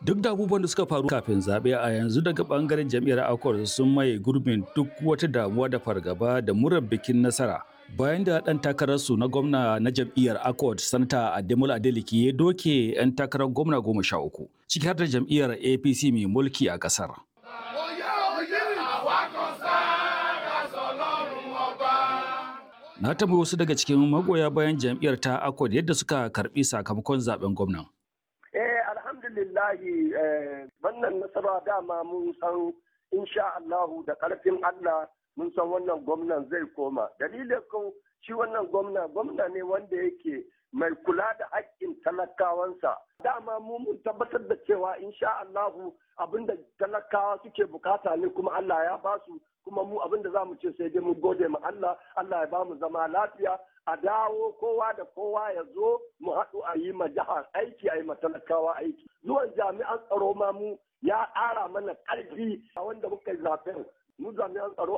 Duk da abubuwan da suka faru kafin zaɓe a yanzu daga ɓangaren jam'iyyar Accord sun maye gurbin duk wata damuwa da fargaba da murar bikin nasara. Bayan da ɗan takararsu na gwamna na jam'iyyar Accord, Sanata Ademola Adeleke ya doke 'yan takarar gwamna goma sha uku, ciki har da jam'iyyar APC mai mulki a ƙasar. Na tambayi wasu daga cikin magoya bayan jam'iyyar ta Accord yadda suka karɓi sakamakon zaben gwamnan. Eh alhamdulillahi wannan nasara dama mun san insha Allahu da ƙarfin Allah mun san wannan gwamnan zai koma. Dalilin kun shi wannan gwamna gwamna ne wanda yake mai kula da haƙƙin talakawansa. Dama mu mun tabbatar da cewa insha Allahu abinda talakawa suke bukata ne kuma Allah ya basu kuma mu abinda za mu ce sai dai mu gode ma Allah Allah ya ba mu zama lafiya a dawo kowa da kowa ya zo mu haɗu a yi ma jihar aiki a yi ma talakawa aiki zuwan jami'an tsaro ma mu ya ƙara mana ƙarfi a wanda muka yi zaben mu jami'an tsaro